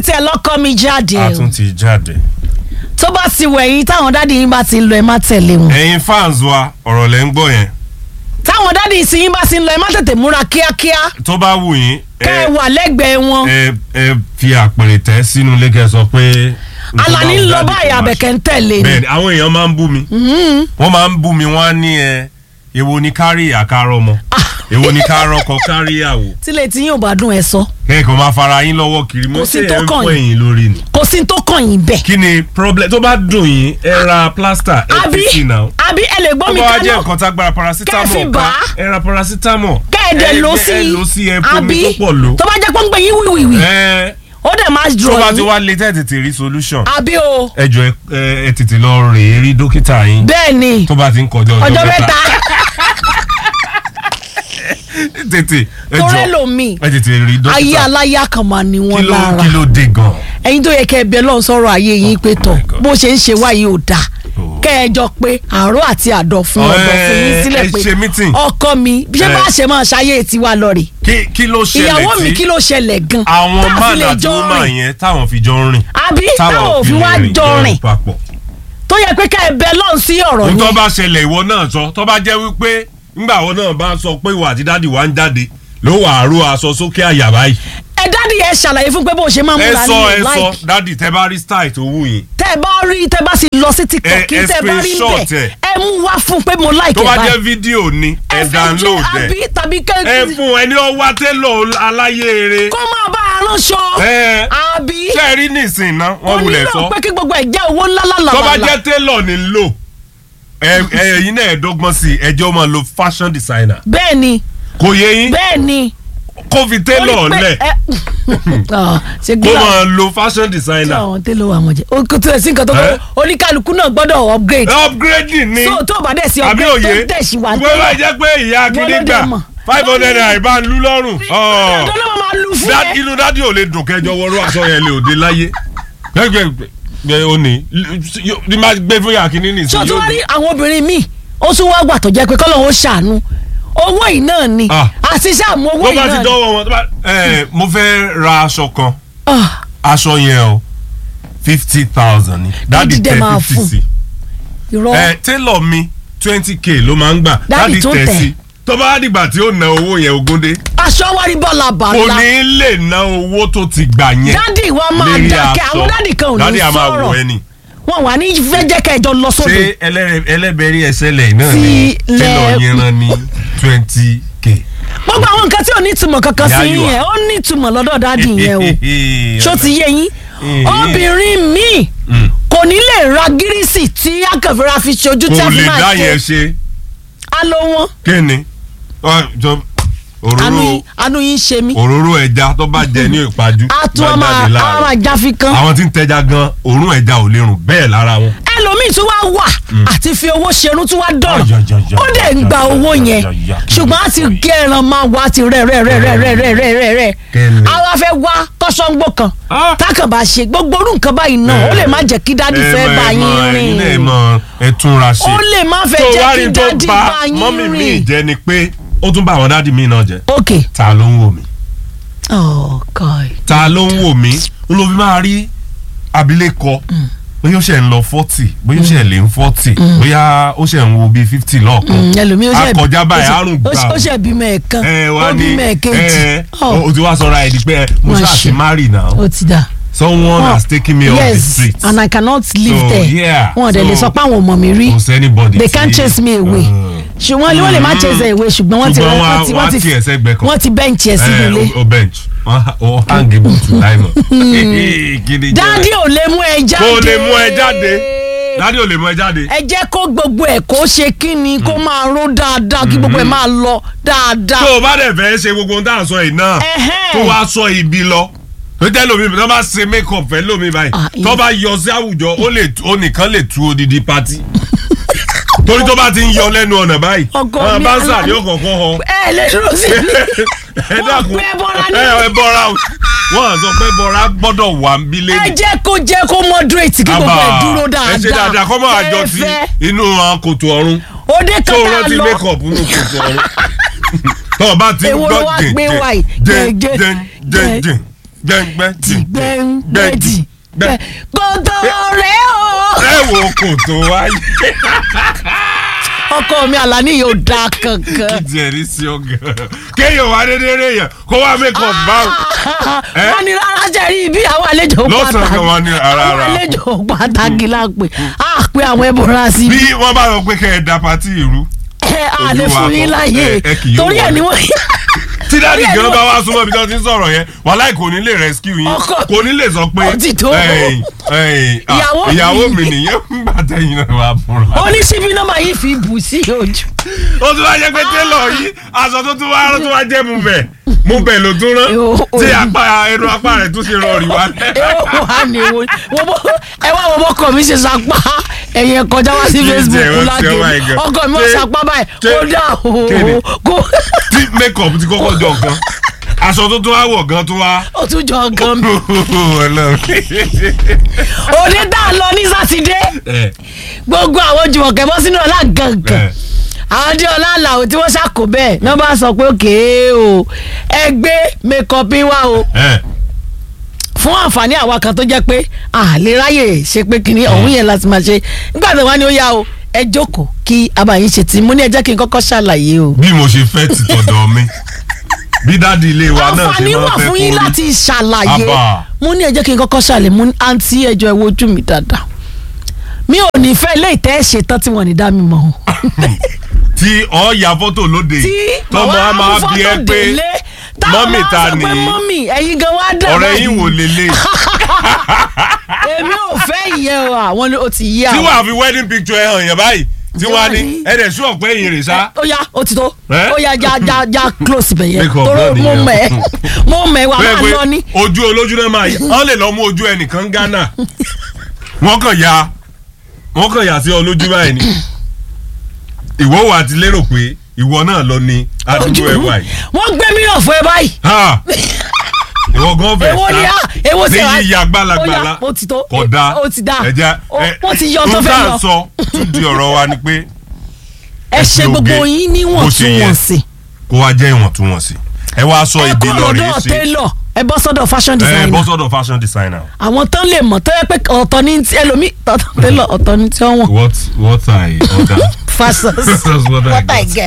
tẹ lọ́kọ́ mi jáde a o tún ti jáde. tó bá ti wẹ̀yìn táwọn dáàdi yín bá ti ń lọ ẹ má tẹ̀lé wọn ẹ̀yin fans wa ọ̀rọ̀ lẹ́ ń gbọ́ yẹn táwọn dáàdi yìí sì yín bá ti ń lọ ẹ má tètè múra kíákíá tó bá wù yín kẹ́ ẹ wà lẹ́gbẹ̀ẹ́ wọn ẹ ẹ fi àpèrè tẹ́ sínú ilé kẹ́ sọ pé. Alani ń lọ Daddy báyìí kò máa Àbẹ̀kẹ́ ń tẹ̀lé ni bẹ́ẹ̀ni àwọn èèyàn máa ń bú mi wọ́n máa ń bú mi wọ́n á ní ẹ èwo ni kárí àkárọ̀ mọ́ èwo ni kárọ̀ kọ kárí àwò tílé tí yín ò bá dùn ẹ sọ kẹ́kọ̀ọ́ máa fara yín lọ́wọ́ kiri mo Kò sí ṣe tó ẹ̀ ń kàn fọ́ yín. ẹ̀yìn lórí ni. kò sí tó kàn yín bẹ́ẹ̀ kí ni problem tó bá dùn yín ẹ ra plaster ẹ àbí fi sí náà. àbí ẹ lè gbọ́ tó mi bá wá jẹ́ kaná nǹkan tá gbára Kẹ́ ẹ fi paracetamol bà ká á. ẹ ra paracetamol. kẹ́ẹ̀dẹ̀ ẹ- ló ẹ- sí ẹ lò sí ẹ fomi àbí tó pọ̀ lò. tó bá jẹ́ pé ń gbé yín wíwìwì ẹ ó dẹ̀ máa tó dùn bá ti yín wá lé tẹ́ tètè rí solution. àbí o ẹ jọ ẹ ẹ tètè lọ rèé rí dókítà yín bẹ́ẹ̀ ni tó bá ti ń kọjá ọjọ́ ọjọ́ mẹ́ta mẹ́ta tètè ẹ tó jọ rẹ́ lòmíì ẹ tètè rí ayé dókítà aláyà kan máa ní kí wọn ló lára kí ló dé gan. ẹ̀yin tó yẹ kẹ́ ẹ bẹ lọ́n sọ̀rọ̀ ayé yín pé tọ̀ my God. bó ṣe ń ṣe wáyé ò dáa Oh. kẹ́ ẹ jọ pé àárọ̀ àti àdọ̀ fún Oh, ọ̀dọ̀ fún yín ẹ- sílẹ̀ ẹ pé ṣe meeting. ọkọ mi bí ṣe Eh. bá ṣe máa ṣayé tiwa lọ rè kí kí ló ṣẹlẹ̀ ìyàwó mi tí kí ló ṣẹlẹ̀ gan àwọn tá a fi man lè àti jọ woman rìn yẹn táwọn fi jọ ń rìn àbí táwọn òfin wá lè jọ rìn papọ̀. tó yẹ pé ká ẹ bẹ lọ́n sí ọ̀rọ̀ ohun tó yẹn bá ṣẹlẹ̀ ìwọ náà sọ tó bá jẹ́ wípé ńgbà ìwọ náà bá sọ pé ìwà àti dáàdì wa ń jáde ló wà á ró aṣọ sókè àyà báyìí. ẹ dáàdi ẹ ṣàlàyé fún pé bó ṣe máa ń ẹ múra sọ ẹ ní sọ like dáàdì tẹ bá rí style tó wù yín tẹ ẹ bá rí tẹ bá sì lọ sí tiktok Ẹ- kí ẹ tẹ bá rí screenshot bẹ ẹ. ẹ mú wá fún pé mo like tó ẹ bá báyìí jẹ́ fídíò ni ẹ fẹ́ download jẹ́ àbí ẹ tàbí ẹ kẹ́ fún ẹni ọwá télò aláyé eré kó máa bá a ránṣọ ẹ àbí ṣe é rí nísìn náà kò wọ́n wulẹ̀ nílò sọ pé kí gbogbo ẹ̀ jẹ́ owó ńlá tó bá lálàbàlà jẹ́ télò ní ń lò ẹ ẹ̀yin náà ẹ̀ dọ́gbọ́n sí i ẹjọ́ máa lo fashion designer bẹ́ẹ̀ ni kò yé yín bẹ́ẹ̀ ni kó fi télò Ó ní pé lẹ̀ ẹ- Ah, ṣe kó gíga máa lo fashion tí designer àwọn télò wà wọ́n jẹ́ o kò tilẹ̀ sí nǹkan tó Eh? kọ́ oníkálukú náà gbọ́dọ̀ upgrade upgrading ni so tó o bá dẹ̀ sí àbí upgrade òye tó dẹ̀ sí wà gbogbo bá jẹ́ pé ìyá Wọ́n ló akíní dẹ̀ gbà mọ̀. five hundred naira ìbá ń lú lọ́rùn ọ̀. ọ̀dọ́ ló máa lu fún Dá- ẹ inú dádì ò lè dùn kẹjọ wọrú aṣọ yẹn lè òde láyé gbẹgbẹ ó ní ní máa gbé fún yàrá kínní nìsín ṣé o tún yóò wá rí dùn. àwọn obìnrin míì ó tún wá gbà tó jẹ́ pé kọ́lọ́ ó ṣàánú owó yìí náà ni Ah. àti ṣàmú owó tó yìí bá ti náà ni. dọ́wọ́ wọn tó bá ẹ mo fẹ́ ra aṣọ kan Ah, aṣọ yẹn o fifty thousand ni dádì dẹ̀ tẹ máa fifty fún. sí irọ́ ẹ tailor mi twenty k ló máa ń gbà Dádì dádì tún tẹ tẹ̀. sí tó bá dìgbà tí ó na owó yẹn ogúndé aṣọ wa rí bọ́ọ̀lù kò àbàlá ní lè ná owó tó ti gbà yẹn dádì wa máa lérí dákẹ́ aṣọ. àwọn dádì kan ò ní dádì a máa sọ̀rọ̀ wọ ẹni. wọn wà ní fẹ́ jẹ́ kẹjọ lọ sódò ṣé ẹlẹ́rẹ̀- ẹlẹ́bẹ̀rí ẹsẹ̀lẹ̀ náà Ti ni lẹ- tẹ́lọ̀ yẹn rán ní twenty k. gbogbo àwọn nǹkan tí ò ní ìtumọ̀ kankan sí Ìyá yóò yẹn ó ní ìtumọ̀ lọ́dọ̀ dádì yẹn o ṣó ti yé yín Eh. obìnrin míì Mm. kò ní lè ra gírísì tí akànfẹ́ra fi ṣojú tí kò a fi lè máa dá ṣe yẹn ṣe á ló wọn kí ni Ọ, jọ, òróró àánú àánú yín ṣe mí òróró ẹja tó bá jẹ ní ìpájú á tún á bá máa jáde á máa láàárọ̀. jáfi kan àwọn tí ń tẹja gan òórùn ẹja ò lè rùn bẹ́ẹ̀ lára wọn. ẹlòmíì tún wá wà àti fi owó ṣerun tún wá dọ̀rọ̀ Ayayaya. ó dẹ̀ ń gba owó yẹn Ayayaya. ṣùgbọ́n á ti gé ẹran máa wá ti rẹ̀ rẹ̀ rẹ̀ rẹ̀ rẹ̀ rẹ̀ rẹ̀ rẹ̀ rẹ̀ Kẹ́lẹ̀. á wá fẹ́ wá tọ́sọ́ngbó kan Ah. tákàn bá ṣe gbogbo orú nǹkan báyìí náà ó lè má jẹ́ kí dádì Ẹ fẹ́ mọ- bá ẹ mọ- yín ẹ̀yin náà ẹ rìn mọ ẹ túnra ṣe. ó lè má fẹ́ tó jẹ́ wá kí rí tó dádì bá bá mọ́mì yín mi rìn. jẹ́ ni pé ó tún bá àwọn dádì mi náà jẹ́ ok ta ló ń wò mí. oh god ta ló ń wò mí n ló fi máa rí abilékọ bóyá ó ṣe ń lọ forty bóyá ó ṣe lè ń forty bóyá ó ṣe ń wo bíi fifty lọ́ọ̀kan ẹlòmíì ó ṣe akọjá báyìí ó ṣe- àrùn ó gbà ṣe- ó ṣe bímọ ẹ̀kan ẹ ó wá ní bímọ ẹ̀kejì ẹ Oh, o ti wá sọra ẹ di pé mo Má ṣáà ṣe. ti marry now ó ti dà. someone Oh, has taken me off the yes street and I cannot live So, there yeah, wọn ò dẹ̀ lè so- sọ pé àwọn ọmọ mi rí kò sẹ́nibọ̀dì they can't chase me away ṣùgbọ́n wọ́n lè má chase away ṣùgbọ́n wọ́n ti Ṣùgbọ́n wọ́n á- wọ́n ti wọ́n á wọ́n ti tì ẹ́ sẹ́gbẹ̀ẹ́ kan. wọ́n ti bẹ́ǹchì ẹ̀ sínú ilé. o bench o hangi butu láìmọ̀ gidi jẹ́ dáàdi ò lè mú ẹ jáde. kó lè mú ẹ jáde dádì ò lè mú ẹ jáde ẹ jẹ́ kó gbogbo ẹ̀ kó ṣe kí ni kó máa ró dáadáa kí gbogbo ẹ̀ máa lọ dáadáa. tó o bá dẹ̀ fẹ́ ṣe gbogbo ohun tá à ń sọ yìí náà Ẹhẹ́n. tó wá sọ ibi lọ tó tẹ́ lómi tó bá ṣe make up fẹ́ lómi báyìí Ah, tó bá yọ sí àwùjọ ó lè ó nìkan lè tu odidi pati torí tó bá ti ń yọ lẹ́nu ọ̀nà báyìí Ọgọ́ àwọn mi, báńsà Alani. ni ó kọ̀ọ̀kan họ ẹ lè dúró sí i. ẹ Wọ́n dákun pé bọ́ra ní. ẹ ẹ bọ́ra o. wọ́n sọ pé bọ́ra gbọ́dọ̀ wà ń bí ẹ lẹ́nu. jẹ́ kó jẹ́ kó moderate kí gbogbo ẹ̀ dúró dáadáa. ẹ ṣe dáadáa kọ́ máa jọ sí Fẹ́ẹ́fẹ́. inú àwọn kòtò ọ̀run òde tó kan o tá a rántí lọ. make up nínú kòtò ọ̀run tó o bá ti ń Èwo ló gbọ́ wá jìn gbé wá yìí? jìn Jẹ́, jìn jìn jẹ́. jìn gbẹ̀ngbẹ̀jì gbẹ̀ngbẹ̀jì gbẹ̀ kòtò rẹ̀ o. ẹ wo kò tó wáyé ọkọ mi àlàní yóò da kankan. kí tiẹ̀ ní sí ọ̀gá kéèyàn wá dédé rè yàn kó wá make up báwọn. Eh? wọ́n ní rárá jẹ́ rí bí àwọn àlejò Lọ́sàn-án kan wọ́n ní ara àwọn ara. àlejò pàtàkì la pè á pé àwọn ẹbùrà sí bí wọ́n bá lọ pé kẹ́ ẹ da pati ìrú ẹ á lè ojú wa fún yín kọ́, láàyè ẹ- ẹ kì yóò torí ẹ̀ ni wọ́n tí dáàdì Orí ẹ̀ gan ni bá wọ́n- wá súnmọ́ ibi tí wọ́n ti ń sọ̀rọ̀ yẹn wàhálà kò ní lè rescue yín Ọkọ- kò ní lè sọ pé Ó ti tó. "Ẹ̀yin, ẹ̀yin, ah, Ìyàwó mi." ìyàwó mi nìyẹn ń gbà tẹ̀yìn náà wà fúnra. oníṣíbí náà máa yí fi bù sí ojú. ó tún wá jẹ́ pé télọ̀ yìí aṣọ tó tún wá rán tó wá jẹ́ mu bẹ̀ mu bẹ̀ ló tún rán Yo, tí orí. apá ẹnu apá rẹ̀ tún ṣe rọrì wá. ẹ wà ní wo wo bó ẹ wá wo bọ́kọ mi ṣe sapá ẹ̀yẹ kọjá wá sí Kí n Facebook jẹ́, ó ti lágé ọmọ ẹ̀gàn. ọkọ mi ó Ṣé- sapá báyìí ṣé- ó dà kéde? o kó tí make up ti kọ́kọ́ jọ nǹkan aṣọ tó tún wá wọ̀ gan tó wá. ó tún jọ gan mi. Ọlọ́run. òní tá a lọ ní sátidé Ẹ, gbogbo àwọn jùmọ̀kẹ́ bọ́ sínú ọ̀la gangan ẹ. àwọn adé ọlá àlàó tí wọ́n ṣàkó bẹ́ẹ̀ náà bá sọ pé òkè o ẹ gbé mẹ́kọ̀pì wá o ẹ. fún àǹfààní àwa kan tó jẹ́ pé a lè ráyè ṣe pé kínní ọ̀hún yẹn láti máa ṣe nígbà tó wá ní ó yá o ẹ jókòó kí abayín ṣe tí mo ní ẹ jẹ́ kí n kọ́kọ́ ṣàlàyé o. bí mo ṣe fẹ́ ti tọ̀dọ̀ mi bí dáàdi ilé wa náà ṣe àǹfààní máa wà fẹ́ fún kó yín rí. láti ṣàlàyé Àbá. mo ní ẹ jẹ́ kí n kọ́kọ́ ṣàlàyé mo ní àǹtí ẹjọ́ ẹ wojú mi dáadáa mi ò ní fẹ́ ilé ìtẹ́ ṣe tán tí wọ́n ní dá mi mọ̀ o. tí ọ ya fọ́tò lóde tí tọmọ a máa bí ẹ pé mọ́mì ta ni nìyí mọ́mì ẹ̀yin gan wá dà ọ̀rẹ́ yín wò lélẹ̀ èmi ò fẹ́ ìyẹn o àwọn ni ó ti yí tí àwọn. wàá fi wedding picture ẹ hàn yẹn báyìí tí wọ́n á ní Tí wàá ní- ẹ̀rẹ̀ sún ọ̀pẹ́ yìí rè sá. ó yá ó ti tó Eh? ó yá já já já close bẹ̀ yẹn Make up tóró náà mo nìyẹn. mẹ̀ mo mẹ̀ wà bẹ́ẹ̀ máa pé lọ ní. ojú olójú náà máa yà wọ́n lè lọ mú ojú ẹnìkan Ghana wọ́n kàn ya wọ́n kàn yà sí ọ lójú báyìí ni ìwọ wà ti lérò pé ìwọ náà lọ ní àdúgbò ẹ̀ wáyìí. wọ́n gbé mílíọ̀nù fún ẹ báyìí. Ha! ìwọ gan fẹ́ èwo ni a èwo sì ní yíya gbalagbala ó yá, ó ti tó kò dáa ó ti dáa ẹja Ó- wọ́n ti yọ tó fẹ́ nǹkan yọ sọ tún di ọ̀rọ̀ wa ni pé ẹ ṣe ẹsẹ̀ gbogbo oge yín bó ṣe yẹ. níwọ̀ntúnwọ̀nsì kó wá jẹ́ ìwọ̀ntúnwọ̀nsì ẹ wá sọ ẹ ìdí kúrò lọ rèé lọ́dọ̀ ṣe tailor ẹ bọ́ sọ́dọ̀ fashion ẹ designer bọ́ sọ́dọ̀ fashion designer. àwọn tán lè mọ̀ tó yẹ pé ọ̀tọ̀ ní ti ẹlòmíì tọ̀tọ̀ tailor ọ̀tọ̀ ní tí wọ́n wọ̀n what what I order. fashion That's what I what I got. get.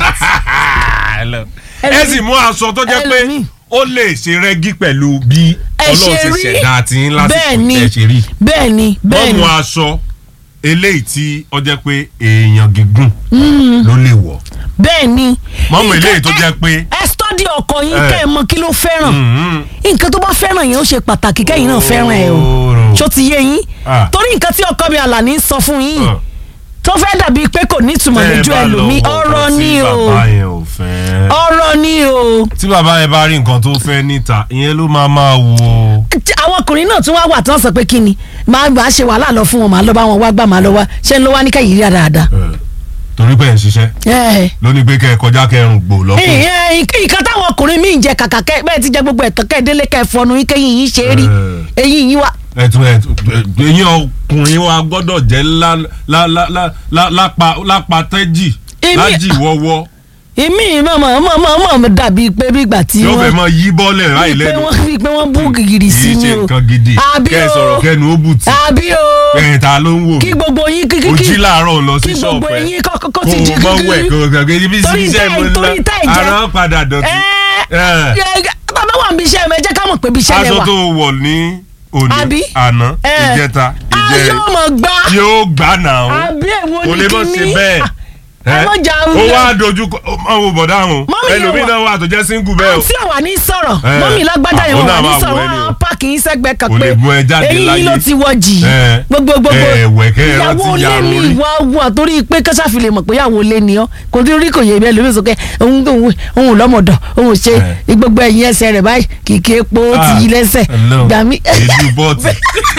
ẹ sì mú aṣọ tó jẹ́ pé ẹlòmíì. ó lè ṣe rẹ́gí pẹ̀lú bí ẹ ọlọ́run ṣe ṣe rí ṣẹ̀dá àti yín lásìkò bẹ́ẹ̀ ni tẹ̀ ṣe rí. bẹ́ẹ̀ ni bẹ́ẹ̀ wọ́n ni mú aṣọ eléyìí tí ó jẹ́ pé èèyàn gígùn ló lè wọ̀. bẹ́ẹ̀ ni. wọ́n mú eléyìí tó Nǹkan- jẹ́ pé ẹ stọ́dí ọkọ yín Eh. kẹ́ ẹ mọ kí ló fẹ́ràn mhm, nǹkan tó bá fẹ́ràn yẹn ó ṣe pàtàkì kẹ́yìn náà fẹ́ràn ẹ o Oòrùn. ṣó ti yé yín Ah. torí nǹkan tí ọkọ mi àlàní ń sọ fún yín Ah. tó fẹ́ dàbí pé kò ní ìtumọ̀ tẹ́ ẹ lójú bá lọ ẹlòmíì wọ ọ̀rọ̀ nǹkan ni tí o bàbá yẹn ò fẹ́. ọ̀rọ̀ ni o tí bàbá yẹn bá rí nǹkan tó fẹ́ níta ìyẹn ló máa máa wò ó. Tí àwọn ọkùnrin náà tún wá wà tí wọ́n sọ pé kí ni máa máa ṣe wàhálà lọ fún wọn máa lọ bá wọn wá gbà máa lọ wá ṣé ń lọ wá ní kẹ́yìn rí dáadáa. torí pé ẹ̀ ń ṣiṣẹ́ ẹ ló ní pé kẹ́ ẹ kọjá kẹrùn gbò lọ́kùn. ẹ nǹkan táwọn ọkùnrin míì ń jẹ kàkà kẹ bẹ́ẹ̀ ti jẹ gbogbo ẹ̀tàn kẹ́ ẹ délé kẹ́ ẹ fọnu yín kẹ́yìn yín ṣe é rí Eh. eyín yín wá. ẹtù ẹtù eyín ọkùnrin wa gbọ́dọ̀ jẹ́ lá- lá- lá- lá- lá- lápá lápá tẹ́jì Èmi- lájì wọ́wọ́ èmi mọ̀mọ́ mọ̀mọ́ mọ̀ dàbí pé bí ìgbà tí yóò fẹ́ wọ́n mọ yí bọ́ọ̀lẹ̀ ráì bí pé lẹ́nu wọ́n bí pé wọ́n bú gìgìrì sí kì í ni ṣe o nǹkan gidi àbí kẹ́ ẹ o sọ̀rọ̀ kẹ́nu ó bù tí àbí o ẹ̀ẹ́ta ló ń wò kí gbogbo yín kí kí ó kí jí láàárọ̀ lọ sí kí gbogbo ṣọ́ọ̀pù ẹ̀ yín kọ́kọ́ kó ti di o mọ wẹ̀ kíkí kó o gbàgbé ibi Torí iṣẹ́ tá- mo ń torí tá ẹ̀ lọ jẹ́- ara padà dọ̀tí. ẹ bàbá wà níbi iṣẹ́ mi ẹ jẹ́ ká mọ̀ pé ibi iṣẹ́ lẹ aṣọ wà tó wọ̀ ní Àbí? òní àná Eh. ìjẹta a ìjẹrin yóò mọ̀ gbá yóò gbà náà àbí èwo kò ni lè mọ̀ ṣe kíní bẹ́ẹ̀. ẹ mọ̀ jà ó wúlò. wá dojú kọ ọ wo bọ̀dá àwọn Mọ́mì yóò ẹlòmíì wà- náà wà tó jẹ́ single bẹ́ẹ̀ o. àǹtí àwa ní sọ̀rọ̀ Eh. mọ́mí lágbájá yẹn Àwọn wà náà ní máa sọ̀rọ̀ wọ ẹni o. wọn páàkì yín sẹ́gbẹ́ kan Kò pé lè mú ẹ jáde eyín yín láyé. ló ti wọ jì Eh. gbogbo gbogbo Eh, wẹ̀kẹ́ ẹ rántí ìyàwó ilé yarun mi orí. wá wà torí pé kọ́sáfì lè mọ̀ pé ìyàwó ilé ni ọ́ kò tí rí kò yẹ ibẹ̀ lómi sókè òun òun òun lọ́mọdọ̀ òun ṣe Eh. gbogbo ẹ̀yìn ẹsẹ̀ rẹ̀ báyìí kìkì epo ó ti Ah, yí lẹ́sẹ̀ Ọlọ́run. gbà mí èdú bọ́ọ̀tì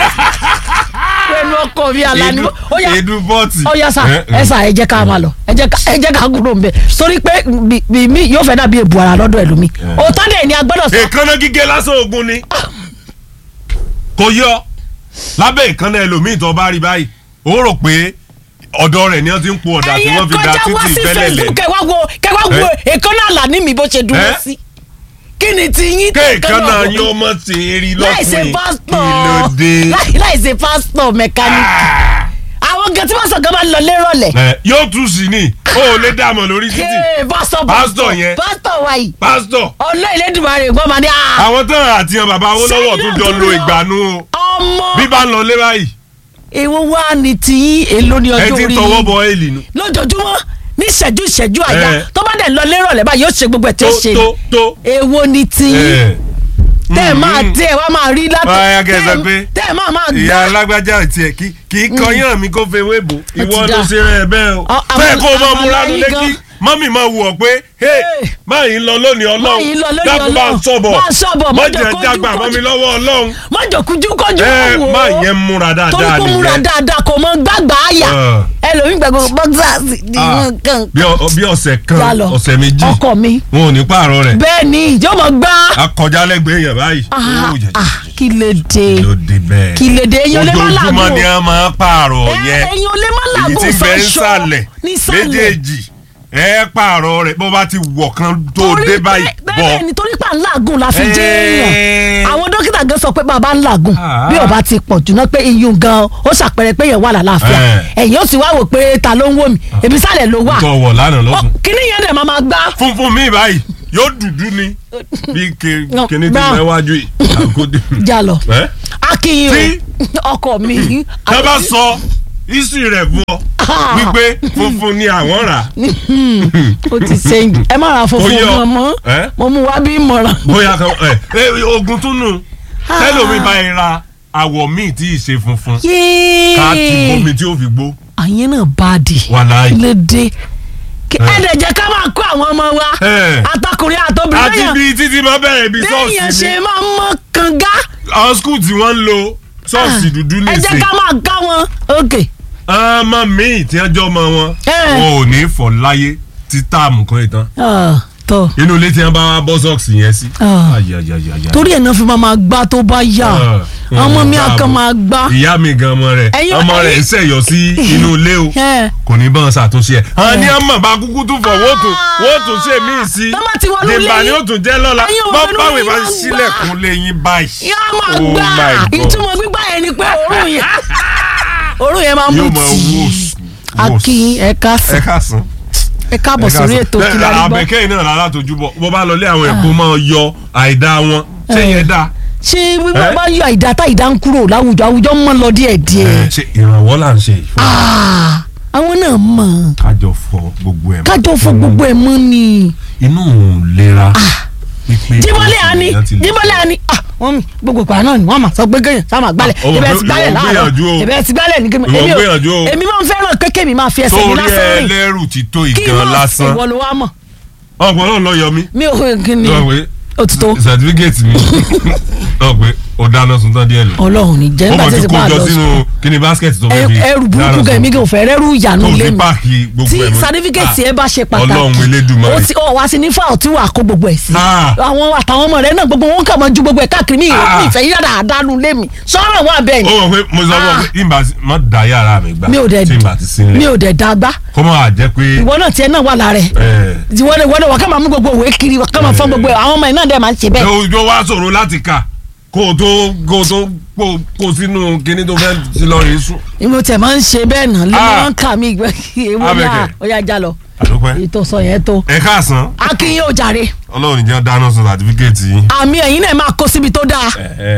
pẹ̀lú ọkọ mi àlàní èdú ó yá èdú bọ́ọ̀tì. ó yá sà Eh, eh. ẹ sà ẹ jẹ́ ká máa lọ ẹ jẹ́ ká ẹ jẹ́ ká kúrò ń bẹ̀ torí pé bí- bí mi yóò fẹ́ dàbí èbù ara lọ́dọ̀ ẹlòmí òótọ́ dẹ̀ ni a gbọ́dọ̀ sọ èékánná gígé lásán ogun ni kò yọ lábẹ́ ìkànnà ẹlòmíì tó bá rí báyìí ó rò pé ọ̀dọ̀ rẹ̀ ni wọ́n ti ń po ọ̀dà tí ẹ̀yin wọ́n fi da kọjá wá títì sí fẹ́lẹ̀ lẹ̀ facebook kẹwàá wo kẹwàá wo èkó náà là ní mi bó ṣe dúró Eh? sí kí ni ti yín kéèkan náà yín ọmọ ṣe é rí láìsè lọ́kùnrin pásítọ̀ kí ló dé. láì- láìsè pásítọ̀ mẹkáníìkì àwọn gan tí wọ́n sọ gan máa ń lọ lérọ̀lẹ̀. Ẹ, yóò tún sí ni o ò lè dààmú lórí títì Ee, pásítọ̀ Pásítọ̀ yẹn. pásítọ̀ wa yìí pásítọ̀ ọlọ́ ìlédùmarè gbọ́ máa ní à àwọn tán àti àwọn bàbá Awólọ́wọ̀ Ṣé tó yóò jọ tún lo lọ? ìgbàanú o ọmọ bí bá ń lọ lé báyìí èwo wá ní tiyín èlò ní ẹ ọjọ́ ti orí tọwọ́ yín bọ èlì nu lójoojúmọ́ ní ìṣẹ́jú ìṣẹ́jú àyà Ẹ. tó bá dẹ̀ ń lọ lérọ̀lẹ̀ báyìí yóò ṣe gbogbo ẹ̀ tí ó tó ṣe tó tó. èwo ní tiyín ẹ. tẹ́ ẹ̀ máa Mm. tẹ́ ẹ̀ wá máa rí látọ̀ Báyà kẹ́ ẹ sọ tẹ́ ẹ̀- pé tẹ́ ẹ̀ máa máa ìyá gbá alágbájá tiẹ̀ kì kì í kọyán mi kó fẹ́ wébo ìwọ ti ló dá. ṣe rẹ̀ bẹ́ẹ̀ o Ọ- fẹ́ẹ̀ àwọn- kó o máa àwọn múra aláyín nílé gan. kí mọ́mì máa wù ọ́ pé hey Hey. báyìí ń lọ lónìí Báyìí ń lọ ọlọ́run lónìí dákun bá ń Ọlọ́run. sọ̀bọ̀ Bá ń sọ̀bọ̀, má má jẹ́ jẹ́ kójú jágbà kójú. mọ́ mi lọ́wọ́ ọlọ́run mọ́jọ̀kújú kọjú ẹ wò ó. má yẹn múra torí dáadáa kó múra nìyẹn dáadáa kò mọ gbàgbà àyà Ah. ẹlòmíì gbàgbọ́ bọ́gísàsì ní Ah, wọn kàn bí ọ- bí ọ̀sẹ̀ kan Já lọ. ọ̀sẹ̀ méjì ọkọ mi wọn ò ní pààrọ̀ rẹ̀ bẹ́ẹ̀ ni yóò mọ gbá akọjá lẹ́gbẹ̀ẹ́ yẹn báyìí Ah, Ó jẹ- ah, kí lè dé ló dé bẹ́ẹ̀ kí lè dé èyàn lè má ojoojúmọ́ làágùn ni a máa pààrọ̀ yẹn èyàn lè má èyí làágùn tí bẹ́ẹ̀ ń fẹsọ sàlẹ̀ nísàlẹ̀ méjèèjì ẹ pààrọ̀ rẹ̀ bó bá ti wọ̀ kan tó Torí dé pé- báyìí bẹ́ẹ̀ bọ̀ ni torí pé à ń làágùn la fi jẹ́ Eh. èèyàn àwọn dókítà gan sọ pé bàbá ń làágùn Ah. bí ọba ti pọ̀ jù náà pé iyùn gan ó ṣàpẹrẹ pé yẹn wà lálàáfíà Eh. ẹ̀yìn ó sì wá wò pé ta ló ń wò mí èmi sálẹ̀ ló wà tó wọ̀ lánàá Ọ, lọ́sùn kíní yẹn dẹ̀ máa ma gbá funfun mi báyìí yóò dúdú ni bí ke- No, kíní tí brown. mo wájú yìí àgódì. já lọ Ẹ́? akínyìn Tí- o ọkọ mi tá bá sọ history rẹ̀ fún ọ Ah. wípé funfun ni àwọn rà ó ti sẹ́yìn ẹ má ra funfun Ó yọ. gan mọ́ Eh? mo mú wá bí ìmọ̀ràn. bóyá kan ẹ ẹ ogun tún nù tẹlomi bá yẹn ra àwọ̀ míì tí ì ṣe funfun ká ti yéé bomi tí ó fi gbó àyẹn náà bá a di wàláì. lédè ẹ dẹ̀ jẹ́ ká máa kó àwọn ọmọ wa Eh. àtọkùnrin àtobìnrin àti lẹ́yìn bí títí máa bẹ̀rẹ̀ ibi lẹ́yìn ṣọ́ọ̀ṣì ṣe ni máa mọ́ kànga àwọn skul tí wọ́n ń lo ṣọ́ọ̀ṣì dúdú ẹ jẹ́ nìsín ká máa ká wọn ok ọmọ míì tí wọ́n jọ ọmọ wọn Eh. wọn ò ní fọ̀ láyé tí táàmù kan ìtàn Ah, tọ́ inú ilé tí wọ́n bá wá bọ́ sọ́ọ̀sì yẹn sí. Ah. Ayayayaya. torí ẹ̀ náà fi máa máa gbá tó bá yà Ah, ọmọ mi dáàbò. àkàn máa gbá ìyá mi gan ọmọ rẹ̀ Ẹ̀yin- ọmọ rẹ̀ ẹ̀yin- ń ṣẹ̀yọ sí inú ilé o Eh. kò ní bá wọn ṣàtúnṣe ẹ̀. àwọn ní Eh. ọmọ bá kúkú tún fọ̀ wọ́n tún wọ́n tún ṣe míì sí. Tọ́ bá ti wọnú ilé dèbà ni yín, ó tún jẹ́ lọ́la ẹ̀yin ò bọ́ wọnú báwo ilé ìbá yín máa ń sílẹ̀kùn lẹ́yìn báyìí. yà máa Oh gbá my God. ìtumọ̀ gbígbá yẹn ni pé òórùn yẹn òórùn yẹn máa mú yóò máa tì í wòs akin ẹ̀ka ẹ sàn káàsán. ẹ káàbọ̀ sórí ètò Kílárí Gbọ́ àbẹ̀kẹ́ iná rárá tójú bọ̀ bó bá lọ lé àwọn ẹ̀kọ́ máa yọ àìdá wọn ṣé yẹn dá. ṣé wíwá Eh? bá yọ àìdá tá ìdá ń kúrò láwùjọ àwùjọ mọ́ lọ díẹ̀ díẹ̀ ṣe ìrànwọ́ là ń ṣe yìí fún Ah, àwọn náà mọ̀ kájọ fọ gbogbo ẹ̀ mọ́. kájọ fọ gbogbo ẹ̀ mọ́ ni inú òun lera. pípé jíbọ́lẹ̀ àní èèyàn ti lè jíbọ́lẹ̀ àní ah wọ́n mi gbogbo ìgbà náà ni wọ́n máa sọ pé kéèyàn sá máa gbálẹ̀ Ah, ọmọ ìbẹ̀ pé ti gbálẹ̀ ìwọ láàárọ̀ gbìyànjú o. ìbẹ̀ ti gbálẹ̀ ní kémi Ìwọ èmi ò gbìyànjú o. èmi máa ń fẹ́ràn kéèké mi máa fi ẹsẹ̀ mi torí lásán rìn ẹlẹ́rù ti tó kí ìgan wọ́n lásán ìwọ ló wá mọ̀ ọ̀pọ̀ náà lọ yọ mí mi ò kí ni lọ pé òtítọ́ certificate mi lọ pé ó dáná sun tán díẹ̀ lọ ọlọ́run ní jẹ́ ó nígbà mọ̀ tí ti ti kó bá a jọ lọ sínú sùn kíni basket tó fẹ́ fi ẹrù burúkú kan èmi kò fẹ́ rẹ́rù ìyànú tó lé fi mi páàkì gbogbo tí ẹ̀ mọ́. sátífíkẹ̀tì ẹ bá ṣe Ah, Ọlọ́run pàtàkì Elédùmarè. ó ti ọ wá sí ní fáwọn tí wàá kó gbogbo ẹ̀ sí Ah. àwọn àtàwọn ọmọ rẹ náà gbogbo wọn kà máa ju gbogbo ẹ̀ káàkiri mi ìrẹ́ Ah. mi ìfẹ́ yíyá dáadáa nu lé mi sọ́rọ̀ wọn abẹ́ ó ni mọ̀ pé mo sọ fún ọ pé ìgbà tí má da yàrá mi gbà mi ò dẹ̀ tí ìgbà ti sí mi nílẹ̀ ò dẹ̀ dágbá kó má jẹ́ pé ìwọ náà tiẹ̀ náà wà lára ẹ̀ ẹ̀ ìwọ náà ìwọ náà wà ká máa mú gbogbo òwe kiri wà ká máa fọ́n gbogbo ẹ̀ àwọn ọmọ ẹ̀ náà dẹ̀ máa ń ṣe bẹ́ẹ̀ ojú wa ṣòro láti kà kó o tó kó o tó kó kó sínú kíní tó fẹ́ ti lọ rèé sùn. ìwọ tẹ̀ máa ń ṣe bẹ́ẹ̀ náà lé Ah. máa ń kà mí ìgbẹ́ ewu náà Abẹ́kẹ̀. ó yá já lọ àdópẹ́ ètò sọ yẹn tó ẹ káàsán akínyìn ò jàre ọlọ́run ìjẹun dáná sun sàtífíkẹ́ẹ̀tì yín. àmì ẹ̀yin náà máa kó síbi tó dáa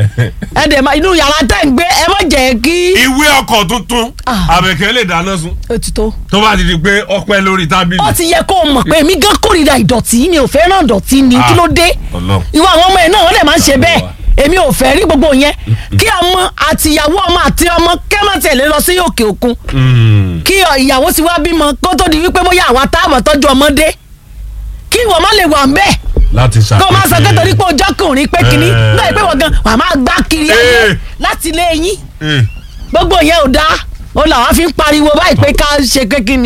ẹ dẹ̀ máa inú yàrá tẹ̀ ń gbé ẹ má jẹ́ kí ìwé ọkọ̀ tuntun Ah. àbẹ̀kẹ́ lè dáná sun ó ti tó. tó bá ti di pé ọpẹ́ lórí tábìlì. ó ti yẹ kó o mọ̀ pé èmi gan kórìíra ìdọ̀tí mi ò fẹ́ràn ìdọ̀tí ni Ah. kí ló dé Ọlọ́run. ìwọ àwọn ọmọ ẹ̀ náà wọ́n dẹ̀ máa ń ṣe Ọlọ́run bẹ́ẹ̀ wa. èmi ò fẹ́ rí gbogbo yẹn kí ọmọ àti ìyàwó ọmọ àti ọmọ kẹ́mọ̀ tẹ̀lé lọ sí òkè òkun Mm. kí ọ- ìyàwó ti wá bímọ kó tó di wípé bóyá àwa táàmù tọ́jú ọmọdé kí ìwọ má lè wà ń bẹ́ẹ̀ láti ṣàpèjì. kó o máa sọ pé torí pé ojú ọkùnrin pé kínní Eh. náà pé wọ́n gan wà máa gbá kiri ayé Eh. láti ilé yín Eh, gbogbo yẹn ò dáa ó làwọn fi ń pariwo báyìí pé ká ṣe pé kí ni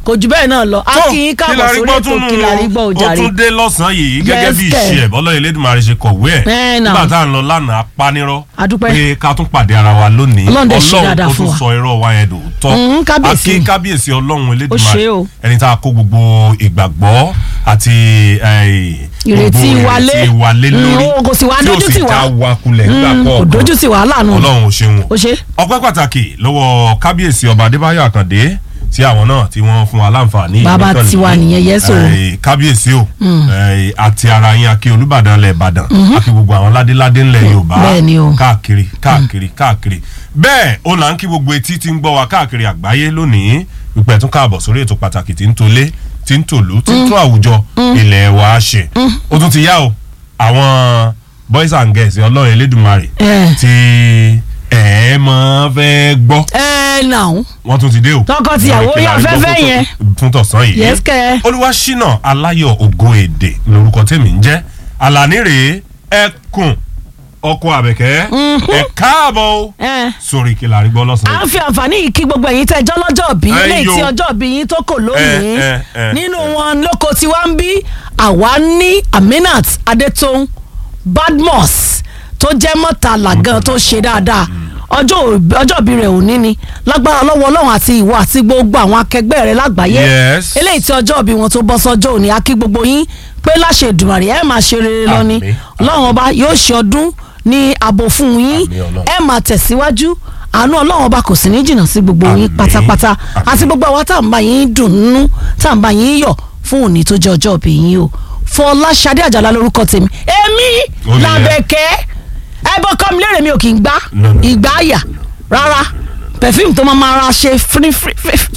kò jù bẹ́ẹ̀ náà lọ a tó kí yín káàbọ̀ Kílárí sórí gbọ́ ètò tún nù Kílárí gbọ́ ó òjàre tún dé lọ́sàn-án yìí gẹ́gẹ́ bí Yes, kẹ̀. ìṣe ẹ̀ bọ́lá Elédùmarè ṣe kọ̀wé ẹ̀ Ẹ̀, náà. nígbà tá à ń lọ lánàá apanirọ́ A dúpẹ́. pé ká tún pàdé ara wa lónìí Ọlọ́run dẹ̀ ṣe dáadáa ó fún tún wa. sọ irọ́ wa yẹn dòótọ́ Mm, kábíyèsí. a kí kábíyèsí Ọlọ́run Ó Elédùmarè ṣe o. ẹni tá a kó gbogbo ìgbàgbọ́ àti eh, Ìrètí gbogbo wa lé. ìrètí wa lé Mm, lórí ó kò sì wá tí ó dójú sì tì wá. já wa kulẹ̀ nígbà Mm, kò kọ̀ọ̀kan dójú sí wàhálà nù Ọlọ́run ò ṣeun ó ṣe ọpẹ́ pàtàkì lọ́wọ́ kábíyèsí ọba adébáyọ̀ àkàndé tí àwọn náà tí wọ́n fún wa láǹfààní Bàbá ìgbẹ́kànlé. tiwa nìyẹn, yes o. Eh, kábíyèsí o eh, àti ara yín akí olúbàdàn lẹ̀ ìbàdàn akí gbogbo àwọn ládéládé ńlẹ̀ yorùbá Bẹ́ẹ̀ ni o. káàkiri káàkiri káàkiri bẹ́ẹ̀ o là ń kí gbogbo etí tí ń gbọ́ wa káàkiri àgbáyé lónìí ìpẹ́ tún káàbọ̀ sórí ètò pàtàkì tí ń tolé tí ń tòlú tí ń tún àwùjọ ilẹ̀ wa ṣe ó tún ti yá o àwọn boys and girls ọlọ́run elédùnmarè Eh. tí ẹ máa fẹ́ gbọ́ ẹ nà ó wọ́n tún ti dé o. Tọkọ-tìyàwó Lórí yá Kílárí afẹ́fẹ́ gbọ́ fún- yẹn. fún tọ̀sán yìí. Yes, kẹ́. olúwaṣínà aláyọ̀ ògo èdè lórúkọ tèmi ń jẹ́ àlàní rèé ẹkùn ọkọ àbẹ̀kẹ́ ẹ káàbọ̀ o ẹ sórí Kílárí gbọ́ à lọ́sàn-án. ń fi àǹfààní yìí kí gbogbo ẹ̀yin tẹ́jọ́ lọ́jọ́ bí Ẹ léyìí yo. tí ọjọ́ bí yín tó kò lónìí Ẹ, ẹ, ẹ, nínú ẹ. wọn lóko tí wá ń bí àwa ní Aminat Adétòun Badmus tó jẹ́ mọ́tàlá gan tó ṣe dáadáa ọjọ́ òbí- ọjọ́ ìbí rẹ̀ òní ni lágbára lọ́wọ́ Ọlọ́run àti ìwọ àti gbogbo àwọn akẹgbẹ́ rẹ̀ lágbàáyé Yes. eléyìí tí ọjọ́ ìbí wọn tó bọ́ sọ́jọ́ òní a kí gbogbo yín pé láṣẹ Èdùmàrè ẹ máa ṣe rere lọ ni Àmín. Ọlọ́run ọba yóò ṣe ọdún ní ààbò fún yín Àmín Ọlọ́run. ẹ máa tẹ̀síwájú àánú ọlọ́run ọba kò sí ní jìnnà sí gbogbo yín Àmín. pátápátá Àmín. àti gbogbo àwa tá à ń bá yín dùnnú tá à ń bá yín yọ̀ fún òní tó jẹ́ ọjọ́ ìbí yín o Fọláṣadé Àjàlá lórúkọ tèmi èmi Ó nìyẹn. làbẹ̀kẹ́ ẹ bọ́ kọ́ mi lérè mi ò kì í gbá No, no, no. ìgbà àyà rárá perfume tó máa máa ra ṣe fírífírí